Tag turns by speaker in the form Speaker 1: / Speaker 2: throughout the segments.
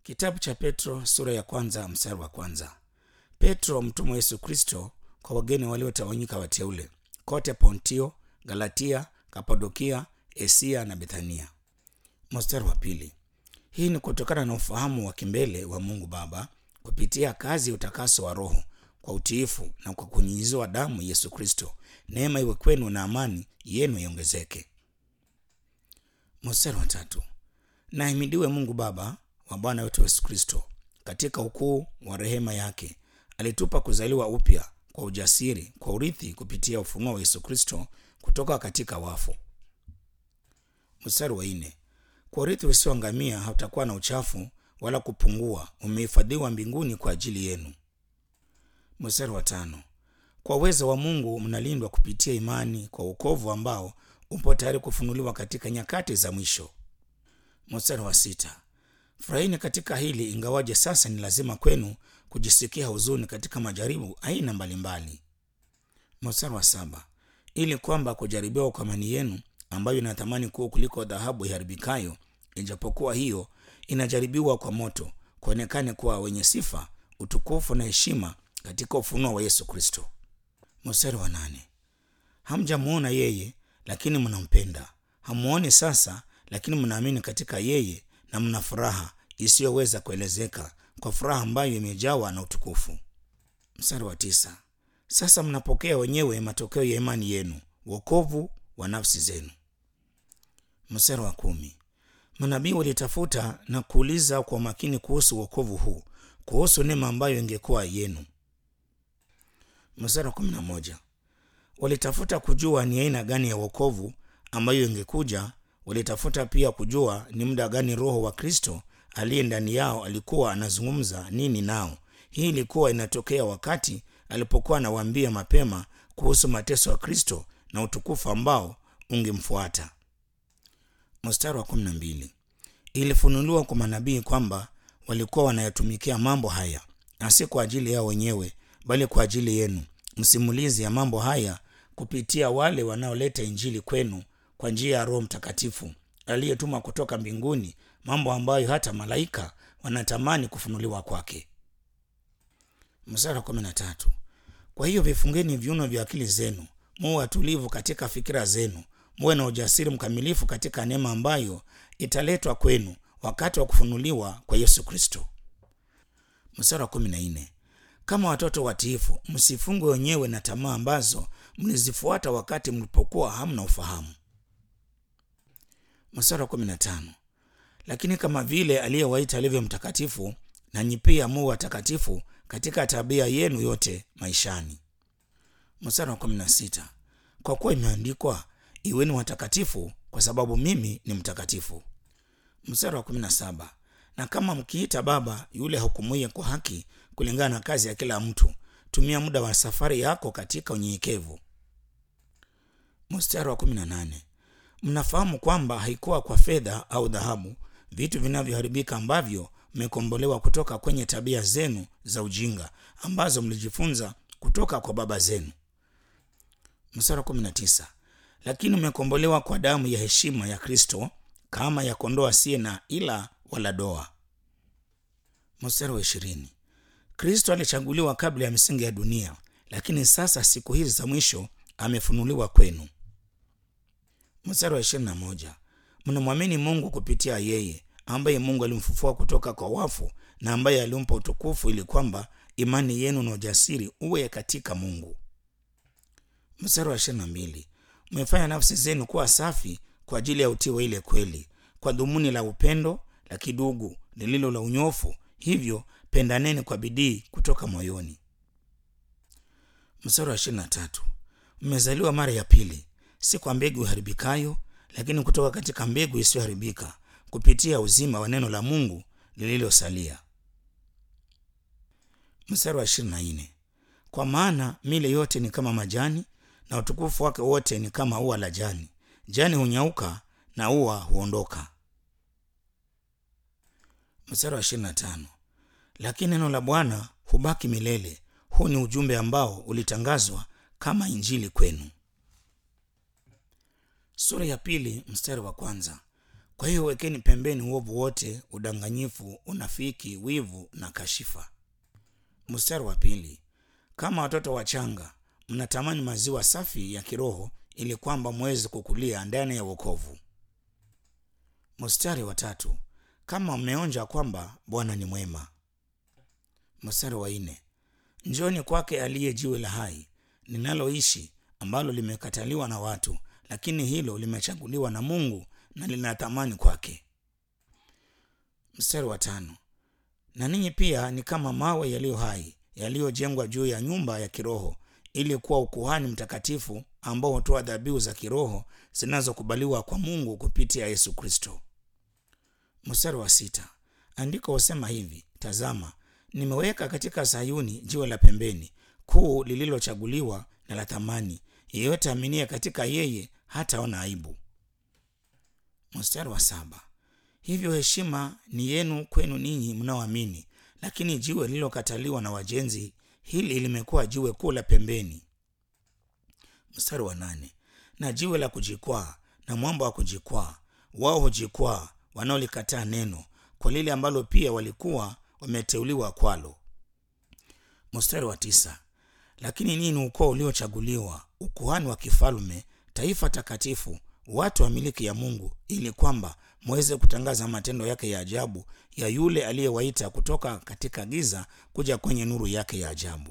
Speaker 1: Kitabu cha Petro sura ya kwanza mstari wa kwanza. Petro mtumwa wa Yesu Kristo kwa wageni waliotawanyika wateule kote Pontio, Galatia, Kapadokia, Asia na Bethania. Mstari wa pili. Hii ni kutokana na ufahamu wa kimbele wa Mungu Baba kupitia kazi ya utakaso wa Roho kwa utiifu na kwa kunyunyiziwa damu Yesu Kristo. Neema iwe kwenu na amani yenu iongezeke. Mstari wa tatu. Na ahimidiwe Mungu Baba wa Bwana wetu Yesu Kristo, katika ukuu wa rehema yake alitupa kuzaliwa upya kwa ujasiri kwa urithi kupitia ufunuo wa Yesu Kristo kutoka katika wafu. Mstari wa nne. Kwa urithi usioangamia hautakuwa na uchafu wala kupungua, umehifadhiwa mbinguni kwa ajili yenu. Mstari wa tano. Kwa uwezo wa Mungu mnalindwa kupitia imani kwa wokovu ambao upo tayari kufunuliwa katika nyakati za mwisho. Mstari wa sita. Furahini katika hili, ingawaje sasa ni lazima kwenu kujisikia huzuni katika majaribu aina mbalimbali. Mstari wa saba. Ili kwamba kujaribiwa kwa imani yenu ambayo ina thamani kuu kuliko dhahabu iharibikayo, ijapokuwa hiyo inajaribiwa kwa moto, kuonekane kuwa wenye sifa, utukufu na heshima katika ufunuo wa Yesu Kristo. Mstari wa nane. Hamjamuona yeye, lakini mnampenda. Hamuoni sasa, lakini mnaamini katika yeye na mna furaha isiyoweza kuelezeka, kwa furaha ambayo imejawa na utukufu. Mstari wa tisa. Sasa mnapokea wenyewe matokeo ya imani yenu, wokovu wa nafsi zenu. Mstari wa kumi. Manabii walitafuta na kuuliza kwa makini kuhusu wokovu huu, kuhusu neema ambayo ingekuwa yenu. Mstari wa kumi na moja. Walitafuta kujua ni aina gani ya wokovu ambayo ingekuja. Walitafuta pia kujua ni muda gani Roho wa Kristo aliye ndani yao alikuwa anazungumza nini nao. Hii ilikuwa inatokea wakati alipokuwa anawaambia mapema kuhusu mateso ya Kristo na utukufu ambao ungemfuata. Mstari wa kumi na mbili. Ilifunuliwa kwa manabii kwamba walikuwa wanayatumikia mambo haya, na si kwa ajili yao wenyewe, bali kwa ajili yenu, msimulizi ya mambo haya kupitia wale wanaoleta Injili kwenu kwa njia ya Roho Mtakatifu aliyetuma kutoka mbinguni, mambo ambayo hata malaika wanatamani kufunuliwa kwake. Mstari wa kumi na tatu. Kwa hiyo vifungeni viuno vya akili zenu, muwe watulivu katika fikira zenu, muwe na ujasiri mkamilifu katika neema ambayo italetwa kwenu wakati wa kufunuliwa kwa Yesu Kristo. Mstari wa kumi na nne. Kama watoto watiifu, msifungwe wenyewe na tamaa ambazo mlizifuata wakati mlipokuwa hamna ufahamu. Mstari wa kumi na tano. Lakini kama vile aliyewaita alivyo mtakatifu, nanyi pia muwe watakatifu katika tabia yenu yote maishani. Mstari wa kumi na sita. Kwa kuwa imeandikwa, iweni watakatifu kwa sababu mimi ni mtakatifu. Mstari wa kumi na saba. Na kama mkiita Baba yule hukumuye kwa haki kulingana na kazi ya kila mtu, tumia muda wa safari yako katika unyenyekevu. Mstari wa kumi na nane. Mnafahamu kwamba haikuwa kwa fedha au dhahabu, vitu vinavyoharibika, ambavyo mmekombolewa kutoka kwenye tabia zenu za ujinga ambazo mlijifunza kutoka kwa baba zenu. Mstari wa kumi na tisa. Lakini mmekombolewa kwa damu ya heshima ya Kristo, kama ya kondoo asiye na ila wala doa. Mstari wa ishirini. Kristo alichaguliwa kabla ya misingi ya dunia, lakini sasa siku hizi za mwisho amefunuliwa kwenu. Mstari wa ishirini na moja. Mnamwamini Mungu kupitia yeye ambaye Mungu alimfufua kutoka kwa wafu na ambaye alimpa utukufu ili kwamba imani yenu na ujasiri uwe katika Mungu. Mstari wa ishirini na mbili. Mmefanya nafsi zenu kuwa safi kwa ajili ya utii wa ile kweli, kwa dhumuni la upendo la kidugu lililo la unyofu, hivyo pendaneni kwa bidii kutoka moyoni. Mstari wa ishirini na tatu. Mmezaliwa mara ya pili, si kwa mbegu iharibikayo, lakini kutoka katika mbegu isiyoharibika kupitia uzima wa neno la Mungu lililosalia. Mstari wa ishirini na nne. Kwa maana mile yote ni kama majani na utukufu wake wote ni kama ua la jani. Jani hunyauka na ua huondoka. Mstari wa ishirini na tano. Lakini neno la Bwana hubaki milele. Huu ni ujumbe ambao ulitangazwa kama injili kwenu. Sura ya pili mstari wa kwanza. Kwa hiyo wekeni pembeni uovu wote, udanganyifu, unafiki, wivu na kashifa. Mstari wa pili, kama watoto wachanga mnatamani maziwa safi ya kiroho ili kwamba mweze kukulia ndani ya wokovu. Mstari wa tatu, kama mmeonja kwamba Bwana ni mwema. Mstari wa nne, njoni kwake aliye jiwe la hai linaloishi, ambalo limekataliwa na watu, lakini hilo limechaguliwa na Mungu na lina thamani kwake. Mstari wa tano, na ninyi pia ni kama mawe yaliyo hai yaliyojengwa juu ya nyumba ya kiroho ili kuwa ukuhani mtakatifu ambao hutoa dhabihu za kiroho zinazokubaliwa kwa Mungu kupitia Yesu Kristo. Mstari wa sita, andiko husema hivi: tazama, nimeweka katika Sayuni jiwe la pembeni kuu lililochaguliwa na la thamani, yeyote aminie katika yeye hataona aibu. Mstari wa saba, hivyo heshima ni yenu kwenu ninyi mnaoamini, lakini jiwe lililokataliwa na wajenzi hili limekuwa jiwe kuu la pembeni. Mstari wa nane, na jiwe la kujikwaa na mwamba wa kujikwaa, wao hujikwaa wanaolikataa neno kwa lile ambalo pia walikuwa wameteuliwa kwalo. Mstari wa tisa, lakini ninyi ni ukoo uliochaguliwa, ukuhani wa kifalme, taifa takatifu, watu wa miliki ya Mungu, ili kwamba mweze kutangaza matendo yake ya ajabu ya yule aliyewaita kutoka katika giza kuja kwenye nuru yake ya ajabu.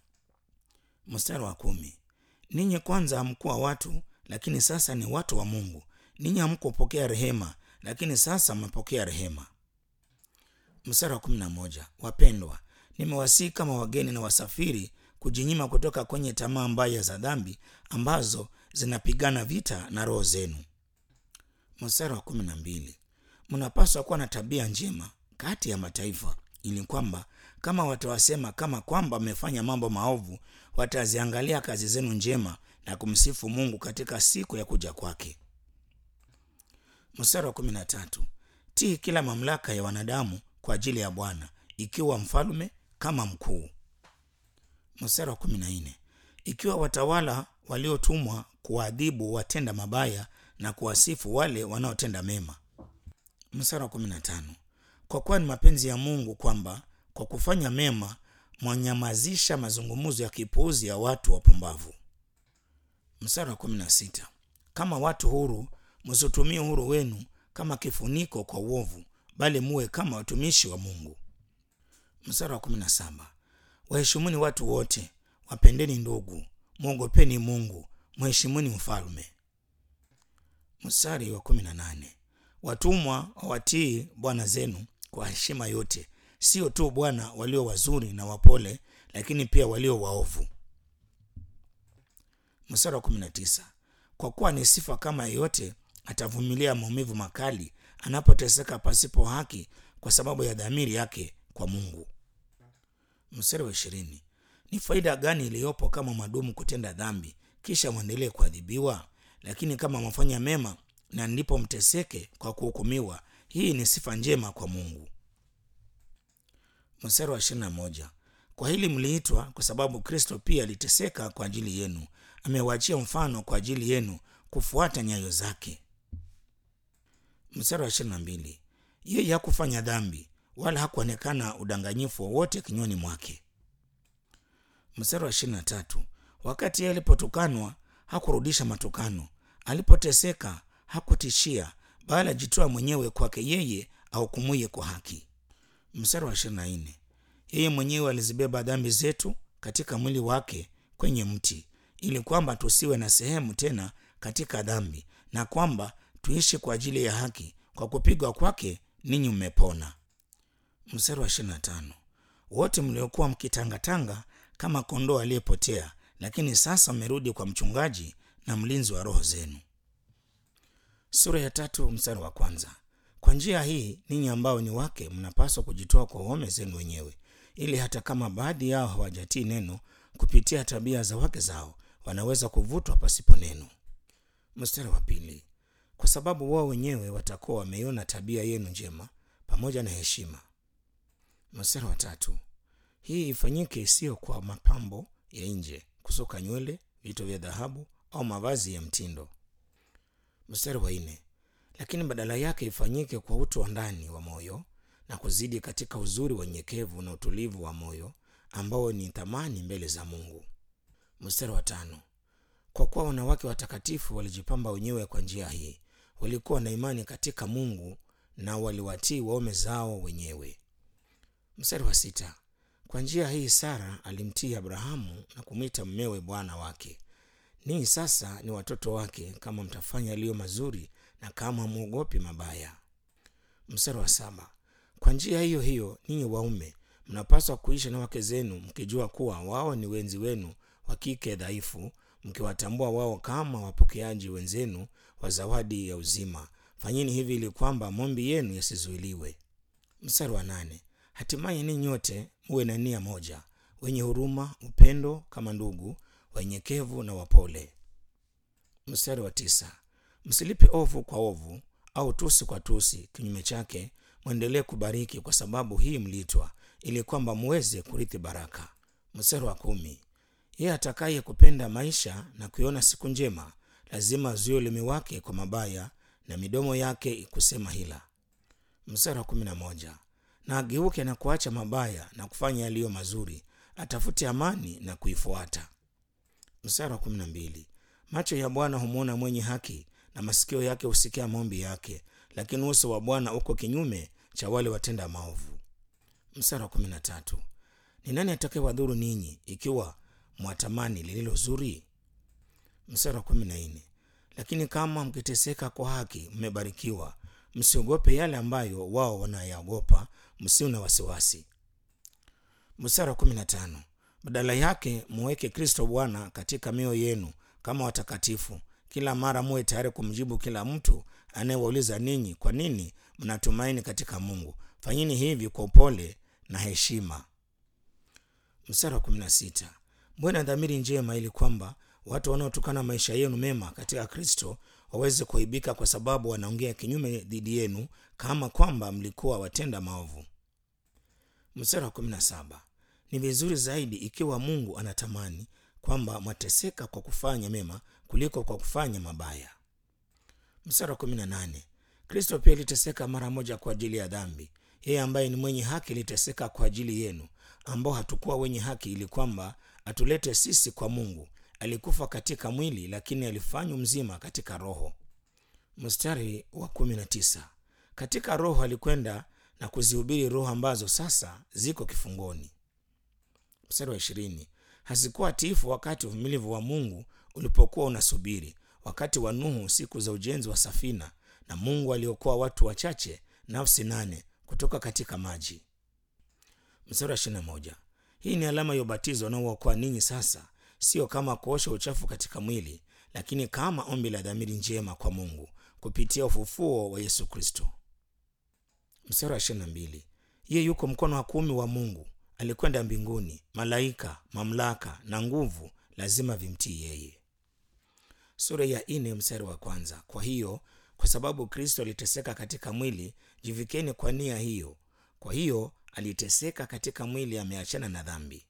Speaker 1: Mstari wa kumi, ninyi kwanza hamkuwa watu, lakini sasa ni watu wa Mungu. Ninyi hamkupokea rehema, lakini sasa mmepokea rehema. Mstari wa kumi na moja, wapendwa, nimewasihi kama wageni na wasafiri kujinyima kutoka kwenye tamaa mbaya za dhambi ambazo zinapigana vita na roho zenu. Mstari wa kumi na mbili, mnapaswa kuwa na tabia njema kati ya mataifa, ili kwamba kama watawasema kama kwamba mmefanya mambo maovu, wataziangalia kazi zenu njema na kumsifu Mungu katika siku ya kuja kwake. Mstari wa kumi na tatu, tii kila mamlaka ya wanadamu kwa ajili ya Bwana, ikiwa mfalme kama mkuu. Mstari wa kumi na nne, ikiwa watawala waliotumwa kuwaadhibu watenda mabaya na kuwasifu wale wanaotenda mema. Mstari wa kumi na tano, kwa kuwa ni mapenzi ya Mungu kwamba kwa kufanya mema mwanyamazisha mazungumzo ya kipuuzi ya watu wapumbavu. Mstari wa kumi na sita, kama watu huru msitumie uhuru wenu kama kifuniko kwa uovu, bali muwe kama watumishi wa Mungu. Mstari wa kumi na saba, waheshimuni watu wote, wapendeni ndugu, mwogopeni Mungu, mheshimuni mfalme. Mstari wa kumi na nane, watumwa wawatii bwana zenu kwa heshima yote, sio tu bwana walio wazuri na wapole, lakini pia walio waovu. Mstari wa kumi na tisa, kwa kuwa ni sifa kama yeyote atavumilia maumivu makali anapoteseka pasipo haki kwa sababu ya dhamiri yake kwa Mungu. Mstari wa ishirini, ni faida gani iliyopo kama madumu kutenda dhambi kisha mwendelee kuadhibiwa? Lakini kama mwafanya mema na ndipo mteseke kwa kuhukumiwa, hii ni sifa njema kwa Mungu. Mstari wa ishirini na moja, kwa hili mliitwa, kwa sababu Kristo pia aliteseka kwa ajili yenu, amewaachia mfano kwa ajili yenu kufuata nyayo zake. Mstari wa ishirini na mbili, yeye hakufanya dhambi wala hakuonekana udanganyifu wowote kinywani mwake. Mstari wa ishirini na tatu, wakati yeye alipotukanwa hakurudisha matukano, alipoteseka hakutishia, bali ajitoa mwenyewe kwake yeye ahukumuye kwa haki. Mstari wa ishirini na nne, yeye mwenyewe alizibeba dhambi zetu katika mwili wake kwenye mti, ili kwamba tusiwe na sehemu tena katika dhambi, na kwamba tuishi kwa ajili ya haki. Kwa kupigwa kwake ninyi mmepona. Mstari wa ishirini na tano, wote mliokuwa mkitangatanga kama kondoo aliyepotea, lakini sasa mmerudi kwa mchungaji na mlinzi wa roho zenu. Sura ya tatu mstari wa kwanza. Kwa njia hii ninyi ambao ni wake mnapaswa kujitoa kwa waume zenu wenyewe, ili hata kama baadhi yao hawajatii neno, kupitia tabia za wake zao wanaweza kuvutwa pasipo neno. Mstari wa pili. Kwa sababu wao wenyewe watakuwa wameiona tabia yenu njema pamoja na heshima. Mstari wa tatu. Hii ifanyike sio kwa mapambo ya nje, kusuka nywele, vito vya dhahabu au mavazi ya mtindo. Mstari wa nne. lakini badala yake ifanyike kwa utu wa ndani wa moyo na kuzidi katika uzuri wa unyenyekevu na utulivu wa moyo ambao ni thamani mbele za mungu mstari wa tano kwa kuwa wanawake watakatifu walijipamba wenyewe kwa njia hii walikuwa na imani katika mungu na waliwatii waume zao wenyewe mstari wa sita kwa njia hii sara alimtii abrahamu na kumwita mmewe bwana wake ninyi sasa ni watoto wake kama mtafanya yaliyo mazuri na kama mwogopi mabaya mstari wa saba kwa njia hiyo hiyo ninyi waume mnapaswa kuishi na wake zenu mkijua kuwa wao ni wenzi wenu wa kike dhaifu mkiwatambua wao kama wapokeaji wenzenu wa zawadi ya uzima fanyeni hivi ili kwamba mombi yenu yasizuiliwe mstari wa nane hatimaye ninyi nyote muwe na nia moja wenye huruma upendo kama ndugu wenyekevu na wapole mstari wa tisa msilipe ovu kwa ovu au tusi kwa tusi kinyume chake mwendelee kubariki kwa sababu hii mliitwa ili kwamba muweze kurithi baraka mstari wa kumi yeye atakaye kupenda maisha na kuiona siku njema lazima azuie ulimi wake kwa mabaya na midomo yake kusema hila mstari wa kumi na moja na ageuke na kuacha mabaya na kufanya yaliyo mazuri atafute amani na kuifuata mstari wa kumi na mbili macho ya bwana humwona mwenye haki na masikio yake husikia maombi yake lakini uso wa bwana uko kinyume cha wale watenda maovu mstari wa kumi na tatu ni nani atakayewadhuru ninyi ikiwa mwatamani lililo zuri mstari wa kumi na nne lakini kama mkiteseka kwa haki mmebarikiwa msiogope yale ambayo wao wanayaogopa msiwe na wasiwasi mstari wa kumi na tano badala yake muweke kristo bwana katika mioyo yenu kama watakatifu kila mara muwe tayari kumjibu kila mtu anayewauliza ninyi kwa nini mnatumaini katika mungu fanyini hivi kwa upole na heshima mstari wa kumi na sita mwe na dhamiri njema ili kwamba watu wanaotokana maisha yenu mema katika kristo waweze kuaibika kwa sababu wanaongea kinyume dhidi yenu kama kwamba mlikuwa watenda maovu mstari wa kumi na saba ni vizuri zaidi ikiwa mungu anatamani kwamba mwateseka kwa kufanya mema kuliko kwa kufanya mabaya mstari wa kumi na nane kristo pia iliteseka mara moja kwa ajili ya dhambi yeye ambaye ni mwenye haki iliteseka kwa ajili yenu ambao hatukuwa wenye haki ili kwamba atulete sisi kwa mungu alikufa katika mwili lakini alifanywa mzima katika roho mstari wa kumi na tisa katika roho alikwenda na kuzihubiri roho ambazo sasa ziko kifungoni mstari wa ishirini hazikuwa tiifu wakati uvumilivu wa mungu ulipokuwa unasubiri wakati wa nuhu siku za ujenzi wa safina na mungu aliokoa watu wachache nafsi nane kutoka katika maji mstari wa ishirina moja hii ni alama ya ubatizo unaookoa ninyi sasa sio kama kuosha uchafu katika mwili lakini kama ombi la dhamiri njema kwa mungu kupitia ufufuo wa yesu kristo mstari wa ishirina mbili yeye yuko mkono wa kumi wa mungu alikwenda mbinguni malaika mamlaka na nguvu lazima vimtii yeye sura ya ine mstari wa kwanza kwa hiyo kwa sababu kristo aliteseka katika mwili jivikeni kwa nia hiyo kwa hiyo aliteseka katika mwili ameachana na dhambi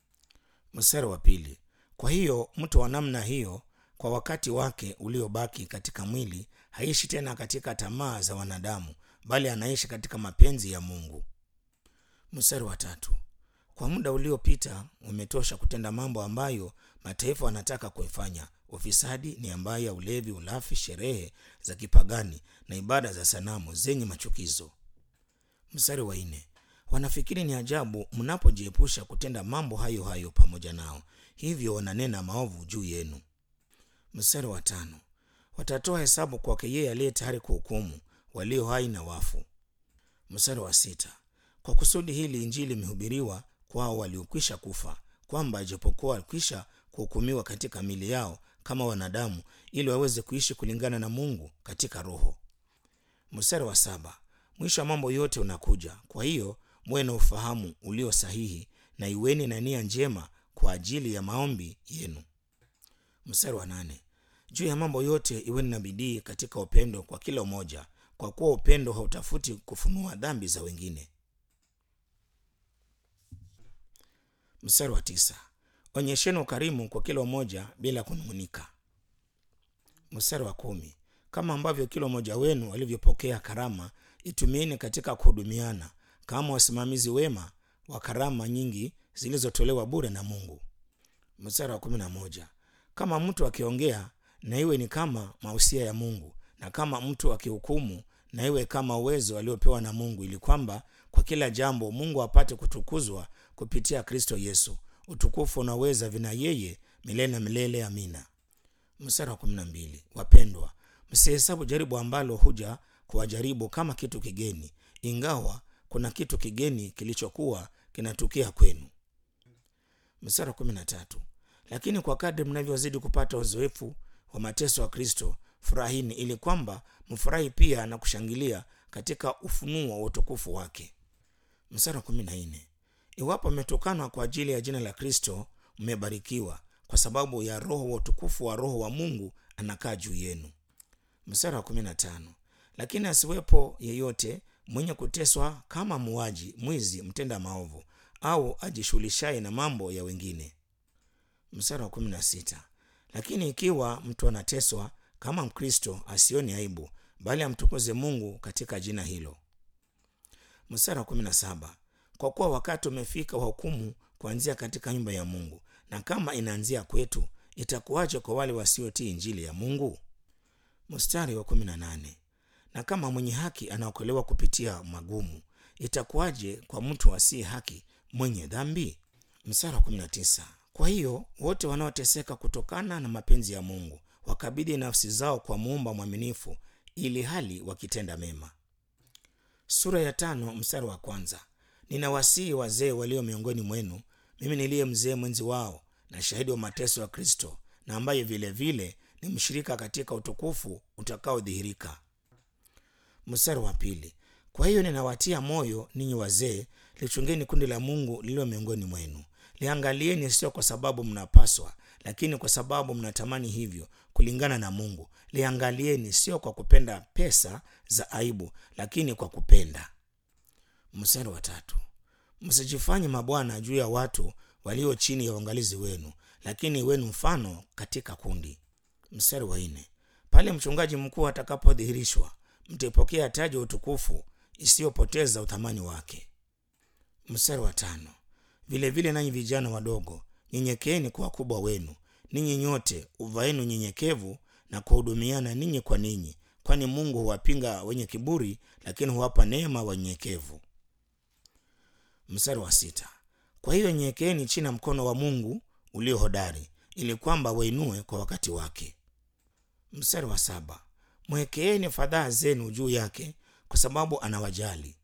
Speaker 1: mstari wa pili kwa hiyo mtu wa namna hiyo kwa wakati wake uliobaki katika mwili haishi tena katika tamaa za wanadamu bali anaishi katika mapenzi ya mungu mstari wa tatu kwa muda uliopita umetosha kutenda mambo ambayo mataifa wanataka kuifanya ufisadi ni ambayo ya ulevi ulafi sherehe za kipagani na ibada za sanamu zenye machukizo mstari wa nne wanafikiri ni ajabu mnapojiepusha kutenda mambo hayo hayo pamoja nao hivyo wananena maovu juu yenu mstari wa tano watatoa hesabu kwake yeye aliye tayari kuhukumu walio hai na wafu mstari wa sita kwa kusudi hili injili imehubiriwa kwao waliokwisha kufa kwamba ijapokuwa walikwisha kuhukumiwa katika mili yao kama wanadamu ili waweze kuishi kulingana na mungu katika roho mstari wa saba mwisho wa mambo yote unakuja kwa hiyo muwe na ufahamu ulio sahihi na iweni na nia njema kwa ajili ya maombi yenu mstari wa nane juu ya mambo yote iweni na bidii katika upendo kwa kila umoja kwa kuwa upendo hautafuti kufunua dhambi za wengine mstari wa tisa onyesheni ukarimu kwa kila umoja bila kunung'unika mstari wa kumi kama ambavyo kila mmoja wenu alivyopokea karama itumieni katika kuhudumiana kama wasimamizi wema wa karama nyingi zilizotolewa bure na mungu mstari wa kumi na moja kama mtu akiongea na iwe ni kama mausia ya mungu na kama mtu akihukumu na iwe kama uwezo aliopewa na mungu ili kwamba kwa kila jambo mungu apate kutukuzwa kupitia kristo yesu utukufu unaweza vina yeye milele na milele amina mstari wa kumi na mbili wapendwa msihesabu jaribu ambalo huja kuwajaribu kama kitu kigeni ingawa kuna kitu kigeni kilichokuwa kinatukia kwenu mstari wa kumi na tatu lakini kwa kadri mnavyozidi kupata uzoefu wa mateso ya kristo furahini ili kwamba mfurahi pia na kushangilia katika ufunuo wa utukufu wake mstari wa kumi na nne iwapo mmetukanwa kwa ajili ya jina la kristo mmebarikiwa kwa sababu ya roho wa utukufu wa roho wa mungu anakaa juu yenu mstari wa kumi na tano lakini asiwepo yeyote mwenye kuteswa kama muwaji mwizi mtenda maovu au ajishughulishaye na mambo ya wengine mstari wa kumi na sita lakini ikiwa mtu anateswa kama mkristo asioni aibu bali amtukuze mungu katika jina hilo mstari wa kumi na saba kwa kuwa wakati umefika wa hukumu kuanzia katika nyumba ya mungu na kama inaanzia kwetu itakuwaje kwa wale wasiotii injili ya mungu mstari wa kumi na nane na kama mwenye haki anaokolewa kupitia magumu itakuwaje kwa mtu asiye haki mwenye dhambi mstari wa kumi na tisa kwa hiyo wote wanaoteseka kutokana na mapenzi ya mungu wakabidhi nafsi zao kwa muumba mwaminifu ili hali wakitenda mema sura ya tano mstari wa kwanza ninawasihi wazee walio miongoni mwenu mimi niliye mzee mwenzi wao na shahidi wa mateso ya kristo na ambaye vile vile ni mshirika katika utukufu utakaodhihirika mstari wa pili kwa hiyo ninawatia moyo ninyi wazee lichungeni kundi la mungu lililo miongoni mwenu liangalieni sio kwa sababu mnapaswa lakini kwa sababu mnatamani hivyo kulingana na mungu liangalieni sio kwa kupenda pesa za aibu lakini kwa kupenda mstari wa tatu msijifanye mabwana juu ya watu walio chini ya uangalizi wenu lakini wenu mfano katika kundi mstari wa nne pale mchungaji mkuu atakapodhihirishwa mtaipokea taji ya utukufu isiyopoteza uthamani wake mstari wa tano vile vile nanyi vijana wadogo nyenyekeeni kwa wakubwa wenu ninyi nyote uvaenu nyenyekevu na kuhudumiana ninyi kwa ninyi kwani mungu huwapinga wenye kiburi lakini huwapa neema wanyenyekevu mstari wa sita kwa hiyo nyenyekeeni chini ya mkono wa mungu ulio hodari ili kwamba wainue kwa wakati wake mstari wa saba mwekeeni fadhaa zenu juu yake kwa sababu anawajali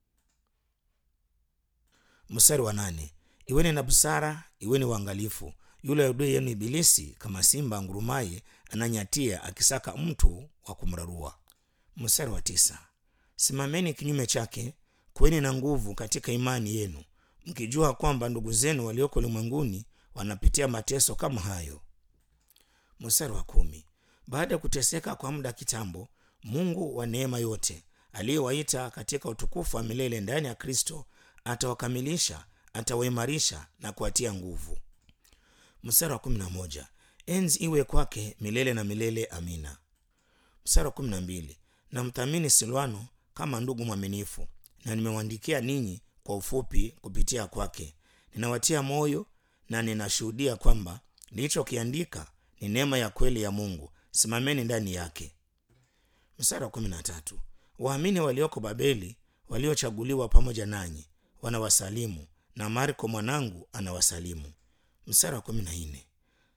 Speaker 1: mstari wa nane iweni na busara iweni uangalifu yule adui yenu ibilisi kama simba ngurumaye ananyatia akisaka mtu wa kumrarua mstari wa tisa simameni kinyume chake kweni na nguvu katika imani yenu mkijua kwamba ndugu zenu walioko ulimwenguni wanapitia mateso kama hayo mstari wa kumi baada ya kuteseka kwa muda kitambo mungu wa neema yote aliyewaita katika utukufu wa milele ndani ya kristo atawakamilisha atawaimarisha na kuwatia nguvu mstari wa kumi na moja enzi iwe kwake milele na milele amina mstari wa kumi na mbili namthamini silwano kama ndugu mwaminifu na nimewaandikia ninyi kwa ufupi kupitia kwake ninawatia moyo na ninashuhudia kwamba nilichokiandika ni neema ya kweli ya mungu simameni ndani yake mstari wa kumi na tatu waamini walioko babeli waliochaguliwa pamoja nanyi wanawasalimu na marko mwanangu anawasalimu mstari wa kumi na nne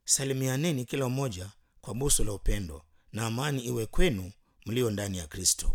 Speaker 1: salimianeni kila mmoja kwa busu la upendo na amani iwe kwenu mlio ndani ya kristo